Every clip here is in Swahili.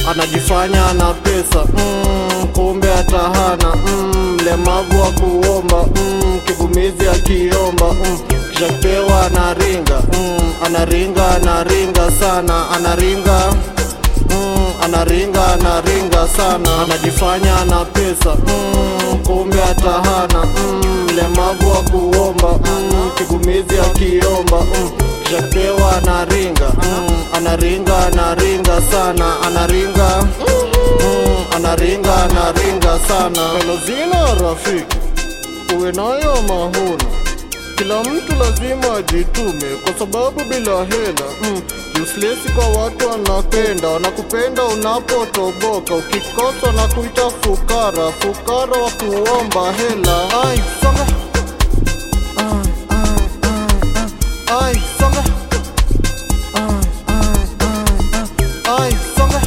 anajifanya na pesa mm, kumbe atahana mm, mlemavu wa kuomba mm, kivumizi akiomba mm, kisha kipewa anaringa mm, anaringa anaringa sana anaringa mm, anaringa anaringa sana anajifanya na pesa mm, kumbe atahana mm, mlemavu wa kuomba mm, kigumizi akiomba mm, kisha kipewa anaringa mm, anaringa anaringa sana anaringa mm, anaringa anaringa sana melozina rafiki uwe nayo mahuna kila mtu lazima ajitume kwa sababu bila hela mm, useless kwa watu wanapenda wanakupenda unapotoboka ukikosa na kuita fukara fukara wa kuomba hela ai songa ai ai ai ai ai songa ai ai ai ai songa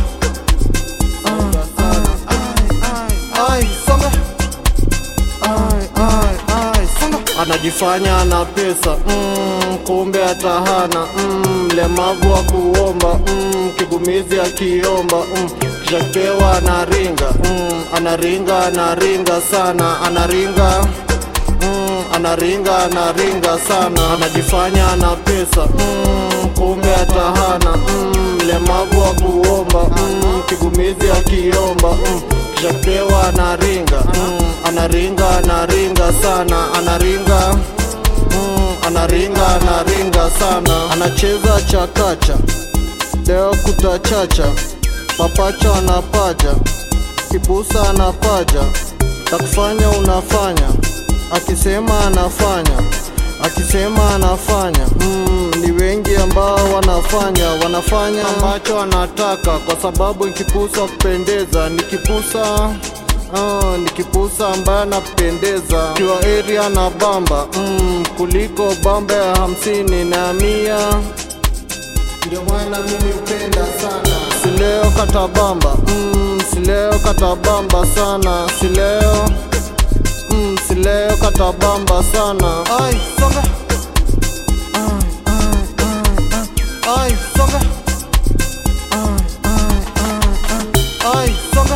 ai ai ai songa ai ai ai songa anajifanya na pesa mm, kumbe atahana mm, mlemavu wa kuomba mm, kigumizi akiomba mm, kisha kipewa anaringa mm, anaringa anaringa sana anaringa mm, anaringa anaringa sana anajifanya na pesa mm, kumbe atahana mm, mlemavu wa kuomba mm, kigumizi akiomba mm, kisha kipewa anaringa mm, anaringa anaringa sana anaringa mm, anaringa anaringa sana anacheza chakacha leo kutachacha mapacha anapaja kipusa anapaja takufanya unafanya akisema anafanya akisema anafanya mm, ni wengi ambao wanafanya wanafanya ambacho anataka kwa sababu nikipusa kupendeza nikipusa Ah, nikipusa ambaye anapendeza kiwa area na bamba mm, kuliko bamba ya hamsini na mia ndio maana mimi upenda sana sileo katabamba mm, sileo katabamba sana sileo mm, sileo katabamba sana ai songa ai ai ai ai ai songa ai ai ai ai ai songa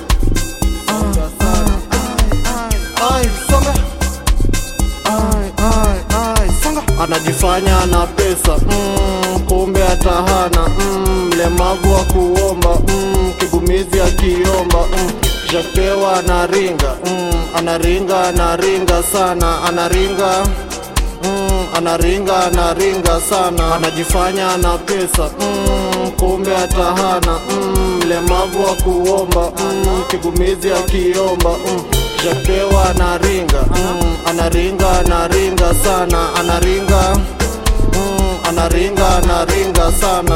ai songa ai ai ai songa anajifanya na pesa mm, kumbe atahana mm, mlemavu wa kuomba mm, kigumizi akiomba mm, kisha kipewa anaringa mm, anaringa anaringa sana anaringa mm, anaringa anaringa sana anajifanya na pesa mm, kumbe atahana mm, mlemavu wa kuomba mm, kigumizi akiomba mm, kisha kipewa anaringa mm, anaringa anaringa sana anaringa mm, anaringa anaringa sana